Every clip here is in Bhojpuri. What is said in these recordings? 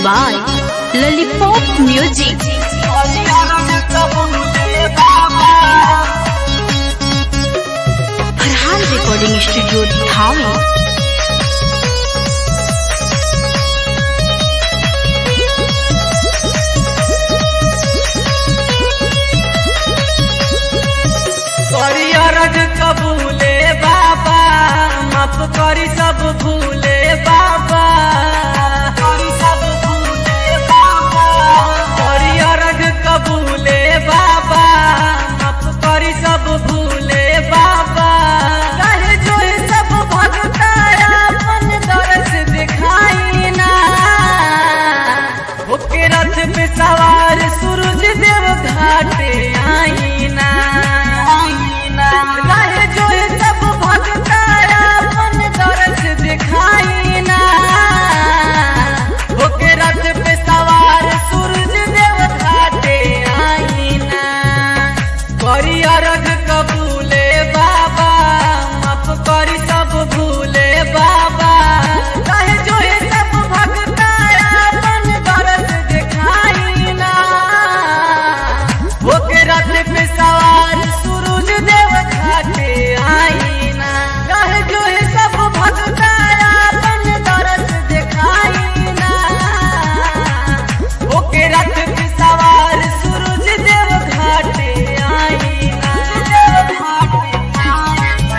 by Lollipop Music. Farhan recording studio धामी करी अरज कबूले बाबा माफ करी सब भूले बाबा करी सब भूले बाबा करी अरज कबूले बाबा माफ करी सब भूले बाबा कहे जो है सब भगता अपन दरस दिखाई ना होके रथ पे सवार सूरज देव घाटे आईना रहे जो है सब भगता अपन दरस दिखाई ना होके रथ पे सवार सूरज देव घाटे आईना करी अरग कबूले बाबा माफ करी सब भूले बाबा कहे जो है सब भगता अपन दरस दिखाई ना होके रथ पे सवार सूरज देव घाटे आईना कहे जो है सब भगता अपन दरस दिखाई ना होके रथ पे सवार सूरज देव घाटे आईना देव घाटे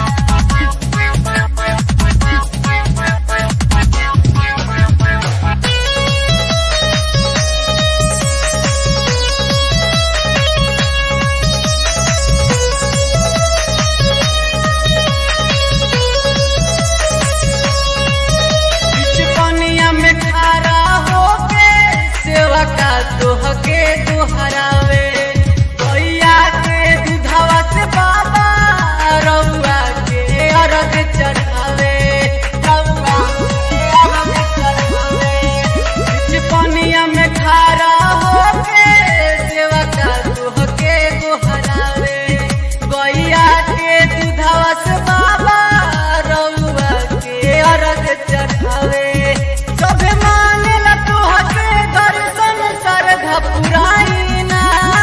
बीच पनिया में खड़ा होके सेवा का दोहके दोहरावे गैया के दूधवा से बाबा रउआ के अरग चढ़ावे रउआ के अरग चढ़ावे बीच पनिया में खड़ा होके सेवा का दोहके दोहरावे गैया के दूधवा से बाबा रउआ के अरग चढ़ावे सभे मानेला तोहके दर्शन श्रद्धा पुराइना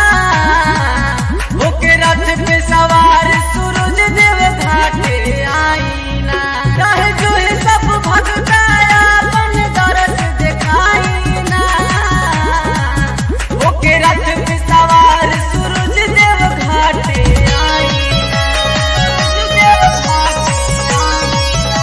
होके रथ पे सवार सूरज देव घाटे आईना कहे जो है सब भगता अपन दरस दिखाईना होके रथ पे सवार सूरज देव घाटे आईना सूरज देव घाटे आईना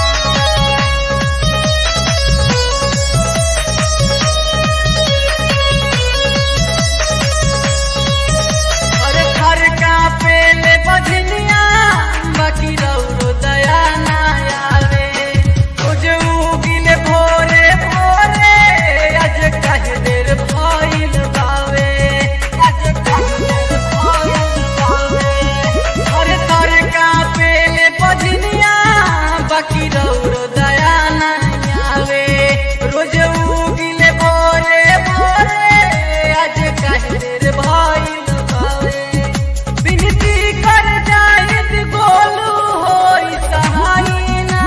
अरे घर का पेले बजनिया बाकी रौरो दया ना आवे कुछ उगिले भोरे भोरे आज कहे देर भइल बावे आज कहे देर भइल बावे अरे घर का पेले बजनिया बाकी रौरो दया ना आवे रोज उगिले भोरे भोरे आज कहे देर भइल बावे विनती कर जाइत गोलू होई सहायना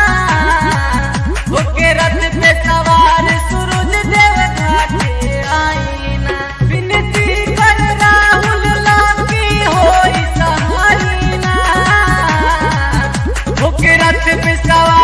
होके रथ पे सवार सूरज देव घाटे आईना विनती कर राहुल लाकी होई सहायना होके रथ पे सवार